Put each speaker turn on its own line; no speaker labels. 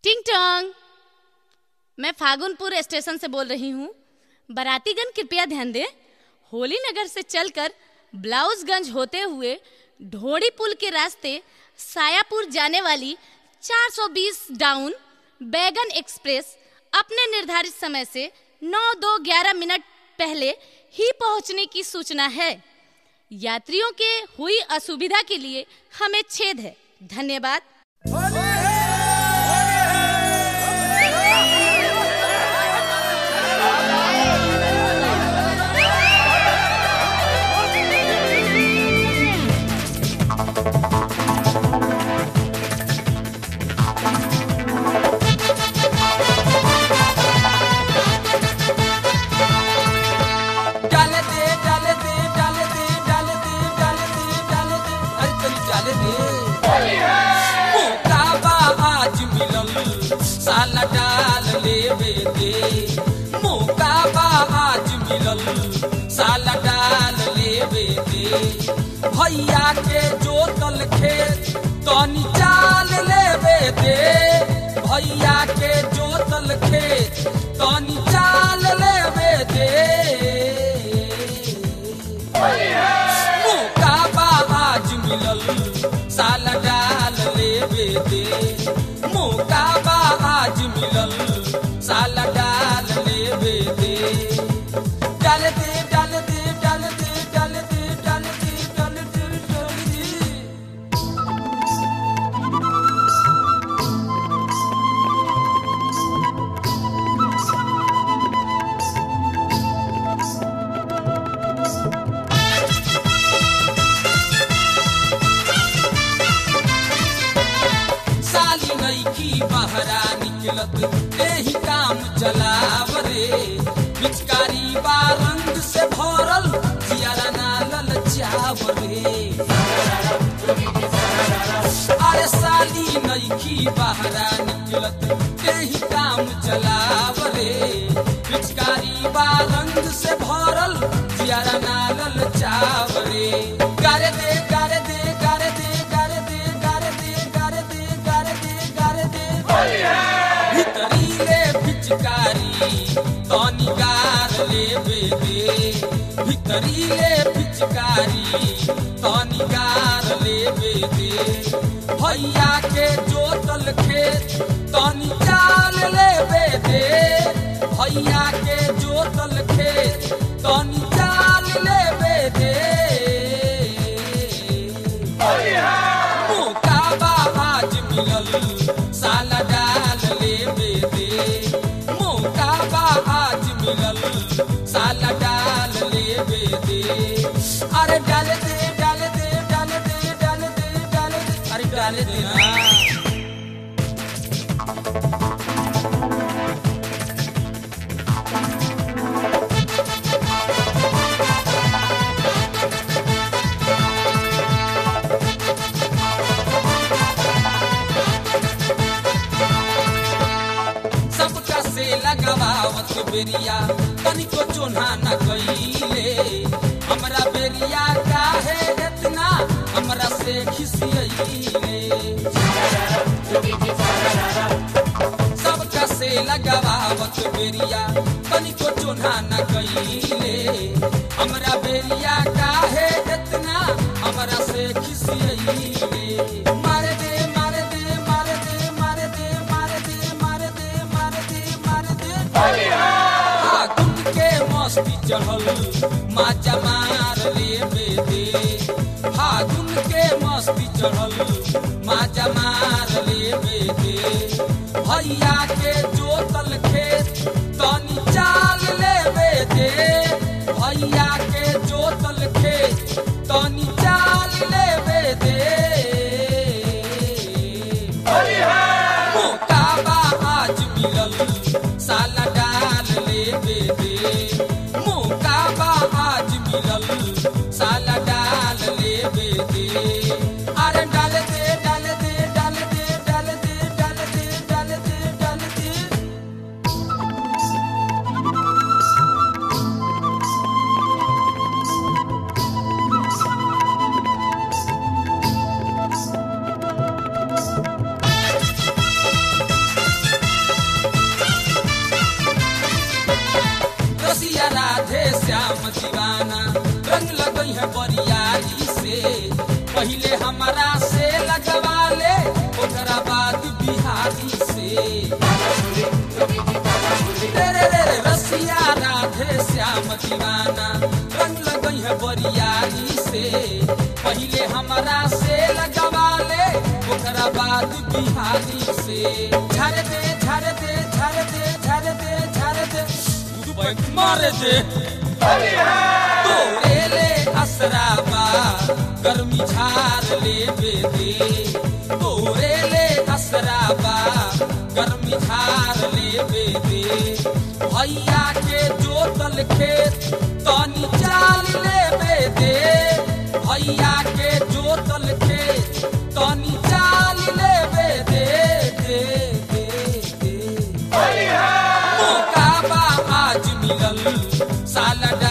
टिंग टोंग मैं फागुनपुर स्टेशन से बोल रही हूँ बारातीगण कृपया ध्यान दें होली नगर से चलकर ब्लाउजगंज होते हुए ढोड़ी पुल के रास्ते सायापुर जाने वाली 420 डाउन बैगन एक्सप्रेस अपने निर्धारित समय से 9 दो ग्यारह मिनट पहले ही पहुंचने की सूचना है यात्रियों के हुई असुविधा के लिए हमें छेद है धन्यवाद
डाले दे डाले दे डाले दे डाले दे डाले दे डाले दे अरे तनी डाले दे मौका बा आज मिलल साला डाल लेवे दे मौका बा आज मिलल साला डाल लेवे दे भैया के जोतल खेत तनी चाल लेवे दे भैया के जोतल खेत तनी चाल लेवे दे मौका बा आज मिलल साला डाल लेवे दे मौका बा आज मिलल साला डाल लेवे दे डाल दे डाल दे डाल दे डाल दे डाल दे डाल दे डाल दे साली नईकी बहरा निकलत एही काम चलाव रे पिचकारी बा रंग से भरल जियारा ना ललचाव रे अरे साली नईकी बहरा निकलत एही काम चलाव रे पिचकारी बा रंग से भरल जियारा ना ललचाव रे गारे दे गारे दे गारे दे गारे दे गारे दे गारे दे गारे दे गारे दे भितरीले पिचकारी तनी गार लेवे दे भितरीले पिचकारी तनी गार लेवे दे भैया के जोतल खेत तनी चाल लेवे दे भैया के जोतल खेत तनी चाल लेवे दे मौका बा आज मिलल साला डाल लेवे दे मौका बा आज मिलल साला डाल लेवे दे अरे डाल दे डाल दे डाल दे डाल दे डाल दे अरे डाल दे ना सबका से लगावत बेरिया तनिको चोन्हा न कइले हमरा बेरिया काहे इतना हमरा से खिसियइले सबका से लगावत बेरिया तनिको चोन्हा न कइले हमरा बेरिया काहे इतना हमरा से खिसियइले मारे दे मारे दे मारे दे मारे दे मारे दे मारे दे मारे दे मारे दे फागुन के मस्ती चढ़ल माचा मार लेवे दे फागुन के मस्ती चढ़ल माचा मार लेवे दे भैया के जोतल खेत तनी चाल लेवे दे भैया के जोतल खेत तनी चाल लेवे दे मौका बा आज मिलल साला डाल लेवे दे मौका बा आज मिलल साला डाल लेवे दे अरे डाल दे डाल दे डाल दे डाल दे डाल दे डाल दे डाल दे बिहारी से तेरे रे रे रसिया राधे श्याम दीवाना रंग लगई है बरियारी से पहले हमरा से लगवा ले ओकरा बाद बिहारी से झर दे झर दे झर दे झर दे झर दे बैंक मार दे तोरे ले असराबा गर्मी झार ले बेदे तोरे ले असराबा गर्मी झार ले बेदे भैया के जोतल खेत तनी चाल ले बेदे भैया के जोतल खेत तनी चाल ले बेदे दे दे दे मौका बा आज मिलल साला